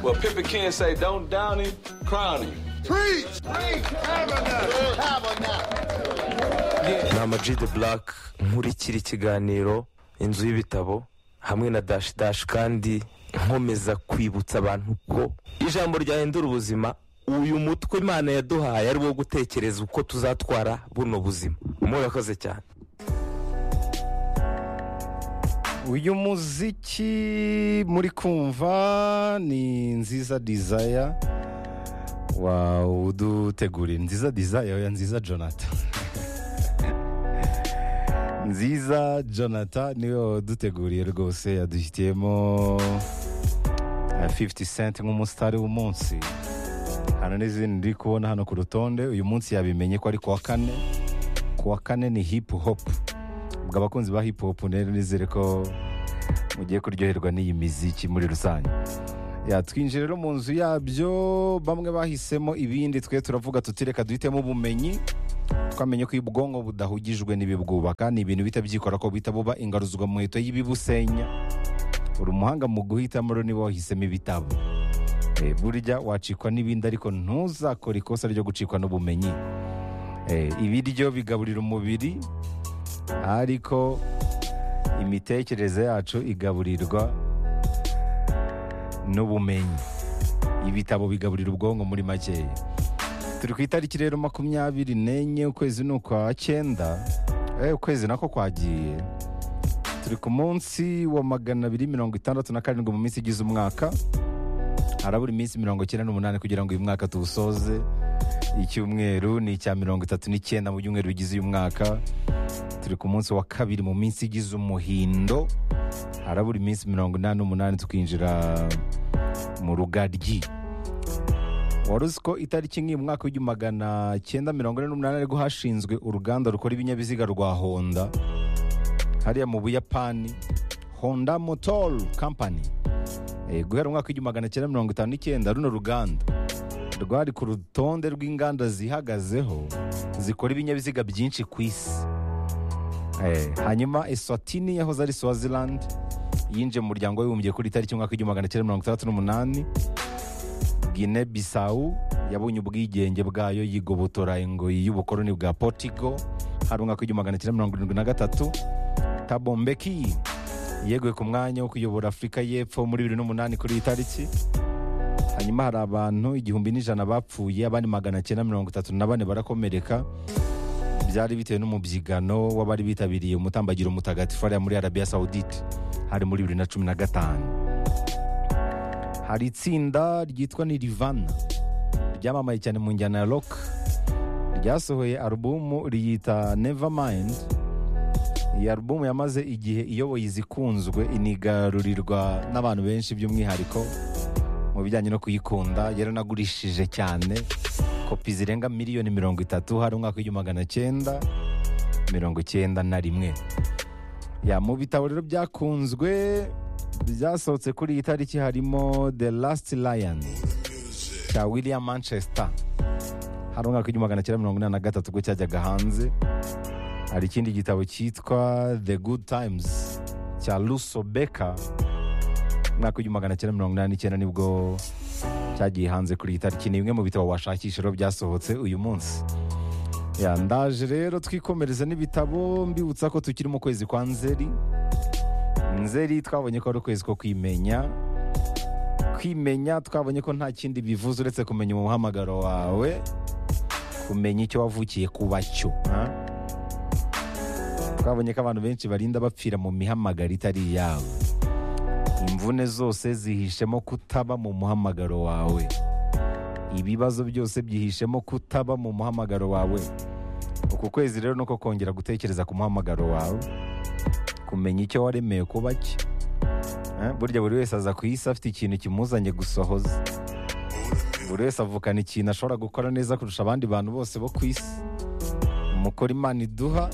Well, Pippin Ken say, don't down him, crown him. Preach! Preach! Tabernacle! Tabernacle! ni amag de black nkurikira ikiganiro inzu y'ibitabo hamwe na dashi dashi kandi nkomeza kwibutsa abantu ko ijambo ryahindura ubuzima uyu mutwe imana yaduhaye ari wo gutekereza uko tuzatwara buno buzima murakoze cyane uyu muziki muri kumva ni nziza dizaya wawu uduteguriye nziza dizaya oya nziza jonathan nziza jonathan niwe waduteguriye rwose yadushyitiyemo eh, 50 cent nk'umusitari w'umunsi hano n'izindi ndi kubona hano ku rutonde uyu munsi yabimenye ko ari kuwa kane kuwa kane ni hip hop ubwo abakunzi ba hip hop rero nizere ko mugiye kuryoherwa n'iyi miziki muri rusange yatwinjira rero mu nzu yabyo bamwe bahisemo ibindi twe turavuga tuti reka duhitemo ubumenyi twamenye ko iyo ubwonko budahugijwe n'ibibwubaka ni ibintu bihita byikora ko buhita buba ingaruzwa muheto y'ibibusenya uri umuhanga mu guhitamo rero niba wahisemo ibitabo Eh, burya wacikwa n'ibindi ariko ntuzakore ikosa ryo gucikwa n'ubumenyi Eh, ibiryo bigaburira umubiri ariko imitekerereze yacu igaburirwa n'ubumenyi ibitabo bigaburira ubwonko muri makeya turi ku itariki rero makumyabiri n'enye ukwezi ni ukwa cyenda eh, ukwezi nako kwagiye turi ku munsi wa magana abiri mirongo itandatu na karindwi mu minsi igize umwaka harabura iminsi mirongo icyenda n'umunani kugira ngo uyu mwaka tuwusoze icyumweru ni icya mirongo itatu n'icyenda mu byumweru bigize uyu mwaka turi ku munsi wa kabiri mu minsi igize umuhindo harabura iminsi mirongo inani n'umunani tukinjira mu rugaryi wari uzi ko itariki nk'iyi mu mwaka w'igihumbi magana cyenda mirongo ine n'umunani ariko hashinzwe uruganda rukora ibinyabiziga rwa honda hariya mu buyapani honda motor company Eh, guhera mu mwaka w'igihumbi magana cyenda mirongo itanu n'icyenda runo ruganda rwari ku rutonde rw'inganda zihagazeho zikora ibinyabiziga byinshi ku isi Eh, hanyuma eswatini yahoze ari swaziland yinjiye mu muryango w'abibumbye kuri tariki y'umwaka w'igihumbi magana cyenda mirongo itandatu n'umunani gine bisawu yabonye ubwigenge bwayo yigobotora ingoyi y'ubukoloni bwa portigo hari umwaka w'igihumbi magana cyenda mirongo irindwi na gatatu tabombeki yeguye ku mwanya wo kuyobora afurika y'epfo muri bibiri n'umunani kuri iyi tariki hanyuma hari abantu igihumbi n'ijana bapfuye abandi magana cyenda mirongo itatu na bane barakomereka byari bitewe n'umubyigano w'abari bitabiriye umutambagiro mutagatifu hariya muri arabiya sawudite hari muri bibiri na cumi na gatanu hari itsinda ryitwa nirivana ryamamaye cyane mu njyana ya rock ryasohoye alubumu riyita nevermind iyi alubumu yamaze igihe iyoboye izikunzwe inigarurirwa n'abantu benshi by'umwihariko mu bijyanye no kuyikunda yaranagurishije cyane kopi zirenga miliyoni mirongo itatu hari umwaka w'igihumbi magana cyenda mirongo icyenda na rimwe ya mu bitabo rero byakunzwe byasohotse kuri iyi tariki harimo the last lion cya william manchester hari umwaka w'igihumbi magana cyenda mirongo inani na gatatu ubwo cyajyaga hanze hari ikindi gitabo cyitwa the good times cya luso beka umwaka w'igihumbi magana cyenda mirongo inani n'icyenda nibwo cyagiye hanze kuri iyi tariki ni bimwe mu bitabo washakisha rero byasohotse uyu munsi ya ndaje rero twikomereza n'ibitabo mbibutsa ko tukiri mu kwezi kwa nzeri nzeri twabonye ko ari ukwezi ko kwimenya kwimenya twabonye ko nta kindi bivuze uretse kumenya umuhamagaro wawe kumenya icyo wavukiye kuba cyo ha? twabonye ko abantu benshi barinda bapfira mu mihamagaro itari iyabo imvune zose zihishemo kutaba mu muhamagaro wawe ibibazo byose byihishemo kutaba mu muhamagaro wawe uku kwezi rero nuko kongera gutekereza ku muhamagaro wawe kumenya icyo waremewe kuba cye Eh, burya buri wese aza ku isi afite ikintu kimuzanye gusohoza buri wese avukana ikintu ashobora gukora neza kurusha abandi bantu bose bo ku isi umukoro imana iduha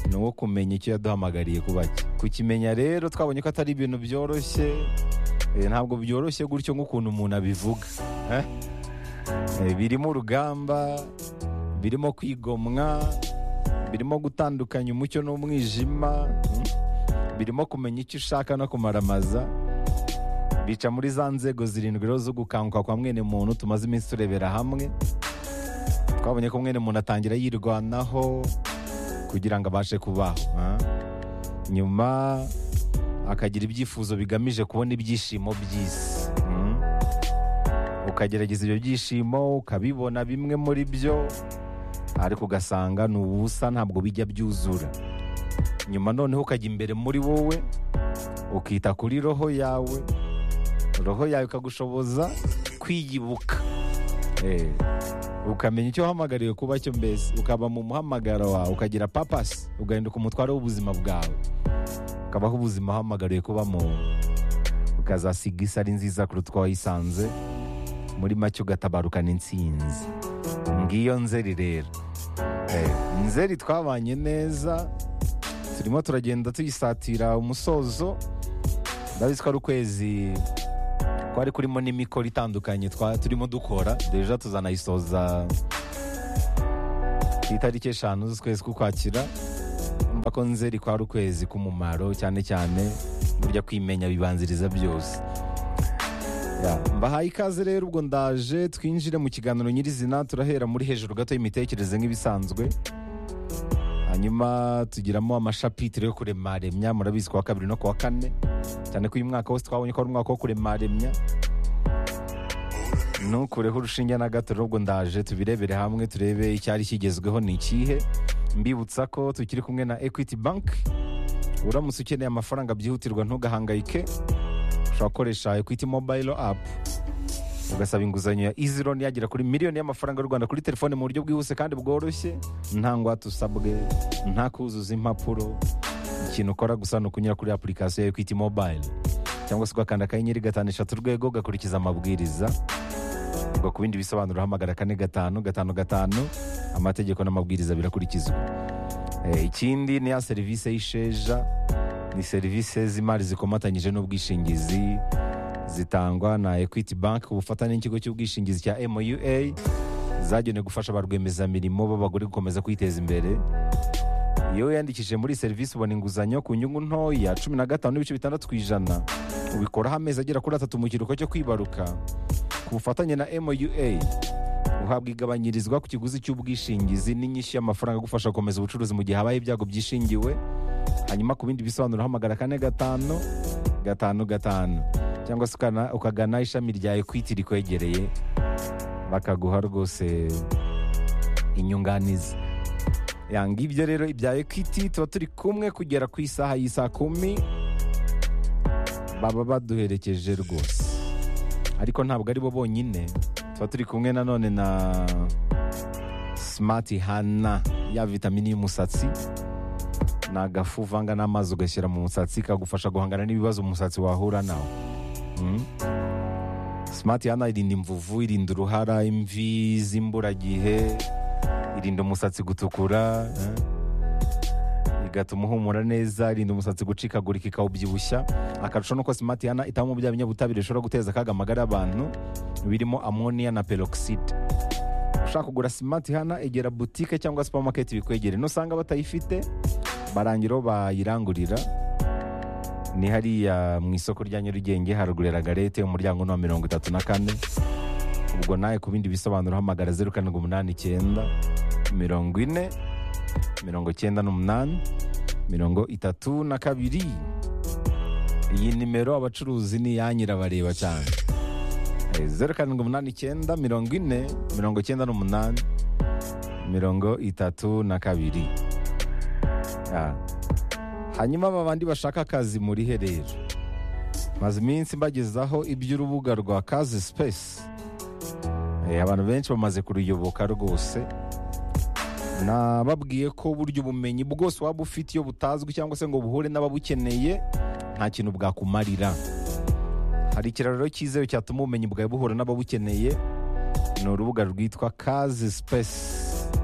ni uwo kumenya icyo yaduhamagariye kuba cye kukimenya rero twabonye ko atari ibintu byoroshye eh, ntabwo byoroshye gutyo nk'ukuntu umuntu abivuga eh? Eh, birimo urugamba birimo kwigomwa birimo gutandukanya umucyo n'umwijima mm, birimo kumenya icyo ushaka no kumaramaza bica muri za nzego zirindwi rero zo gukanguka kwa mwene muntu tumaze iminsi turebera hamwe twabonye ko mwene muntu atangira yirwanaho kugira ngo abashe kubaho ah. nyuma akagira ibyifuzo bigamije kubona ibyishimo by'isi Mm. ukagerageza ibyo byishimo ukabibona bimwe muri byo ariko ugasanga ni ubusa ntabwo bijya byuzura nyuma noneho ukajya imbere muri wowe ukita kuri roho yawe roho yawe ikagushoboza kwiyibuka Eh, ukamenya icyo uhamagariwe kuba cyo mbese ukaba mu muhamagaro wawe ukagira papasi ugahinduka umutware w'ubuzima bwawe ukabaho ubuzima uhamagariwe kuba mu ukazasiga isi ari nziza kuruta uko wayisanze muri make ugatabarukana intsinzi ngiyo nzeri rero Eh, nzeri twabanye neza turimo turagenda tuyisatira umusozo ndabizi ko ari ukwezi kwari kurimo n'imikoro itandukanye twa- turimo dukora deja tuzanayisoza ku itariki eshanu z'ukwezi k'ukwakira mba ko nzeri kwari ukwezi k'umumaro cyane cyane burya kwimenya bibanziriza byose Ya, mbahaye ikaze rero ubwo ndaje twinjire mu kiganiro nyirizina turahera muri hejuru gato y'imitekerereze nk'ibisanzwe hanyuma tugiramo amashapitire yo kuremaremya murabizi kuwa kabiri no kuwa kane cyane ko uyu mwaka wose twabonye ko ari umwaka wo kuremaremya ntukureho urushinge na gato rero ubwo ndaje tubirebere hamwe turebe icyari kigezweho ni ikihe mbibutsa ko tukiri kumwe na equity bank uramutse ukeneye amafaranga byihutirwa ntugahangayike ushobora gukoresha equity mobile app ugasaba inguzanyo ya easy loan yagera kuri miliyoni y'amafaranga y'u Rwanda kuri telefone mu buryo bwihuse kandi bworoshye nta ngwate usabwe nta kuzuza impapuro ikintu ukora gusa ni ukunyura kuri application ya equity mobile cyangwa se ugakanda akanyenyeri gatanu eshatu urwego ugakurikiza amabwiriza ubwo ku bindi bisobanuro hamagara kane gatanu gatanu gatanu amategeko n'amabwiriza birakurikizwa Eh, ikindi ni ya serivisi y'isheja ni serivisi z'imari zikomatanyije n'ubwishingizi zitangwa na equity bank ku bufatanye n'ikigo cy'ubwishingizi cya MUA zagenewe gufasha ba rwiyemezamirimo b'abagore gukomeza kwiteza imbere iyo wiyandikishije muri iyi serivisi ubona inguzanyo ku nyungu ntoya cumi na gatanu n'ibice bitandatu ku ijana ubikoraho amezi agera kuri atatu mu kiruhuko cyo kwibaruka ku bufatanye na MUA uhabwa igabanyirizwa ku kiguzi cy'ubwishingizi n'inyishyu y'amafaranga agufasha gukomeza ubucuruzi mu gihe habaye ibyago byishingiwe hanyuma ku bindi bisobanuro hamagara kane gatanu gatanu gatanu cyangwa se ukana- ukagana ishami rya ekwiti rikwegereye bakaguha rwose inyunganizi Ya, ngibyo rero ibya ekwiti tuba turi kumwe kugera ku isaha y'isaa kumi baba baduherekeje rwose ariko ntabwo ari bo bonyine tuba turi kumwe nanone na simati hana ya vitamini y'umusatsi ni agafu uvanga n'amazi ugashyira mu musatsi kagufasha guhangana n'ibibazo umusatsi wahura nawo Mm. smart yana irinda imvuvu irinda uruhara imvi z'imburagihe irinda umusatsi gutukura eh. igatuma uhumura neza irinda umusatsi gucikagurika ikawubyibushya akarusho nuko smart yana itabamo bya binyabutabire bishobora guteza akaga amagara y'abantu birimo amoniya na peroxide ushaka kugura smart hana egera butike cyangwa supermarket bikwegere nusanga batayifite barangiraho bayirangurira ni hariya mu isoko rya nyarugenge haruguru ya ragarete umuryango ni wa mirongo itatu na kane ubwo nawe ku bindi bisobanuro hamagara zeru karindwi umunani icyenda mirongo ine mirongo icyenda n'umunani mirongo itatu na kabiri iyi nimero abacuruzi ni iya nyirabareba cyane Eh, zeru karindwi umunani icyenda mirongo ine mirongo icyenda n'umunani mirongo itatu na kabiri Ah. hanyuma aba bandi bashaka akazi muri herero maze iminsi mbagezaho iby'urubuga rwa kazi sipesi abantu benshi bamaze kuruyoboka rwose nababwiye ko burya ubumenyi bwose waba ufite iyo butazwi cyangwa se ngo buhure n'ababukeneye nta kintu bwakumarira hari ikiraro rero cyizewe cyatuma ubumenyi bwawe buhura n'ababukeneye ni urubuga rwitwa kazi sipesi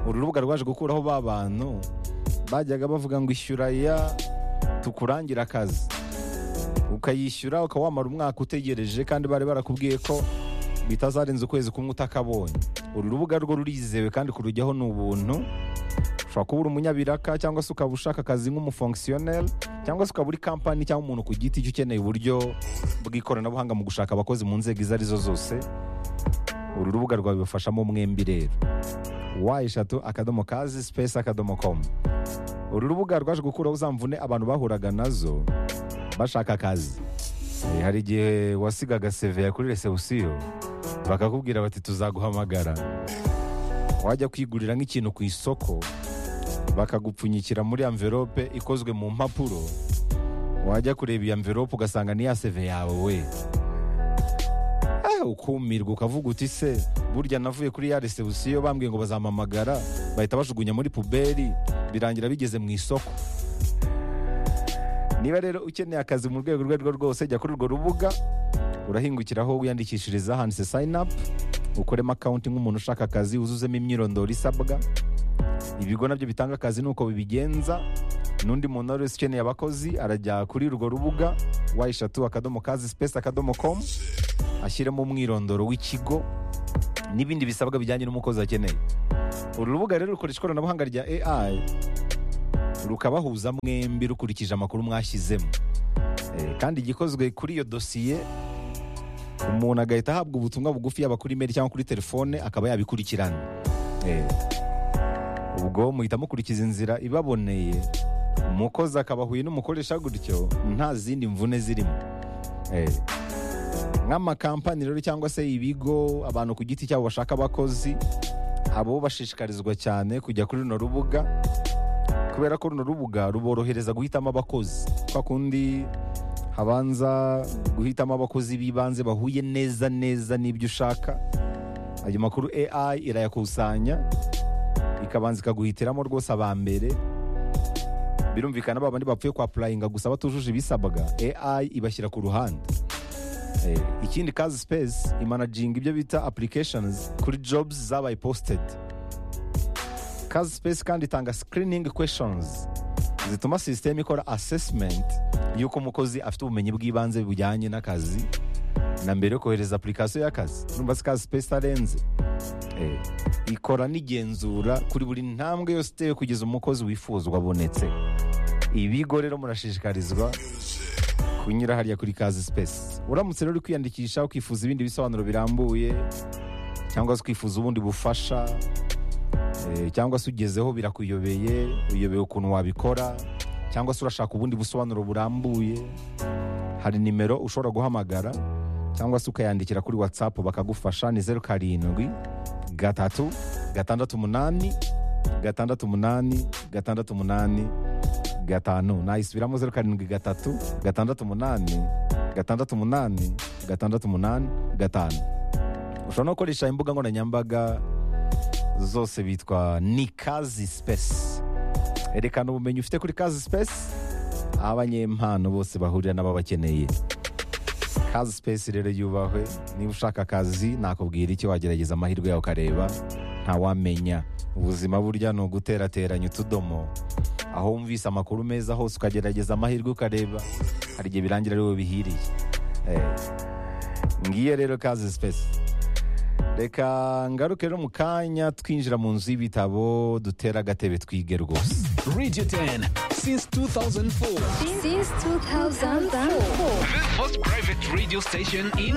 uru rubuga rwaje gukuraho ba bantu bajyaga bavuga ngo ishyura ya tukurangira akazi ukayishyura ukaba wamara umwaka utegereje kandi bari barakubwiye ko bitazarenza ukwezi kumwe utakabonye uru rubuga rwo rurizewe kandi kurujyaho ni ubuntu ushobora kuba uri umunyabiraka cyangwa se ukaba ushaka akazi nk'umufonkisiyoneri cyangwa se ukaba uri kampani cyangwa umuntu ku giti cye ukeneye uburyo bw'ikoranabuhanga mu gushaka abakozi mu nzego izo arizo zose uru rubuga rwabibafashamo mwembi rero wa eshatu akadomo kazi sipesi akadomo komu uru rubuga rwaje gukuraho uzamvune abantu bahuraga nazo bashaka akazi Eh, hari igihe wasigaga seve ya kuri resebusiyo bakakubwira bati tuzaguhamagara wajya kwigurira nk'ikintu ku isoko bakagupfunyikira muri amverope ikozwe mu mpapuro wajya kureba iyo amverope ugasanga ni ya seve yawe we Eh, ukumirwa ukavuga uti se burya navuye kuri ya resebusiyo bambwiye ngo bazampamagara bahita bajugunya muri puberi birangira bigeze mu isoko niba rero ukeneye akazi mu rwego urwo ari rwo rwose jya kuri urwo rubuga urahingukiraho wiyandikishiriza handitse sayini apu ukoremo akawunti nk'umuntu ushaka akazi wuzuzemo imyirondoro isabwa ibigo nabyo bitanga akazi ni uko bibigenza n'undi muntu wari wese ukeneye abakozi arajya kuri urwo rubuga wa eshatu akadomo kazi sipesi akadomo komu ashyiramo umwirondoro w'ikigo n'ibindi bisabwa bijyanye n'umukozi akeneye uru rubuga rero rukoresha ikoranabuhanga rya AI rukabahuza mwembi rukurikije amakuru mwashyizemo Eh, kandi igikozwe kuri iyo dosiye umuntu agahita ahabwa ubutumwa bugufi yaba kuri imeri cyangwa kuri telefone akaba yabikurikirana Eh, ubwo muhita mukurikiza inzira ibaboneye umukozi akaba ahuye n'umukoresha gutyo nta zindi mvune zirimo Eh, nk'amakampani rero cyangwa se ibigo abantu ku giti cyabo bashaka abakozi abo bashishikarizwa cyane kujya kuri runo rubuga kubera ko runo rubuga ruborohereza guhitamo abakozi kwa kundi habanza guhitamo abakozi b'ibanze bahuye neza neza n'ibyo ushaka ayo makuru AI irayakusanya ikabanza ikaguhitiramo rwose aba mbere birumvikana ba bandi bapfuye kwa purayinga gusa batujuje ibisabwa AI ibashyira ku ruhande Eh, ikindi kazi space imanaginga ibyo bita applications kuri jobs zabaye posted kazi space kandi itanga screening questions zituma sisiteme ikora assessment y'uko umukozi afite ubumenyi bw'ibanze bujyanye n'akazi na mbere yo kohereza application y'akazi numva se kazi space itarenze Eh, ikora n'igenzura kuri buri ntambwe yose itewe kugeza umukozi wifuzwa abonetse ibigo rero murashishikarizwa kunyura hariya kuri kazi space uramutse rero uri kwiyandikisha ukifuza ibindi bisobanuro birambuye cyangwa se ukifuza ubundi bufasha eh, cyangwa se ugezeho birakuyobeye uyobeye ukuntu wabikora cyangwa se urashaka ubundi busobanuro burambuye hari nimero ushobora guhamagara cyangwa se ukayandikira kuri whatsapp bakagufasha ni zeru karindwi gatatu gatandatu umunani gatandatu umunani gatandatu umunani gatanu nayisubiramo zeru karindwi gatatu gatandatu umunani gatandatu umunani gatandatu umunani gatanu ushobora no gukoresha imbuga nkoranyambaga zose bitwa ni kazi sipesi erekana ubumenyi ufite kuri kazi sipesi aho abanyempano bose bahurira n'ababakeneye kazi sipesi rero yubahwe niba ushaka akazi nakubwira icyo wagerageza amahirwe yawe ukareba ntawamenya ubuzima burya ni uguterateranya utudomo aho wumvise amakuru meza hose ukagerageza amahirwe ukareba hari igihe birangira ari wowe bihiriye Eh, ngiyo rero kazi sipesi reka ngaruke rero mu kanya twinjira mu nzu y'ibitabo dutera agatebe twige rwose Radio 10 since 2004. since 2004. The first private radio station in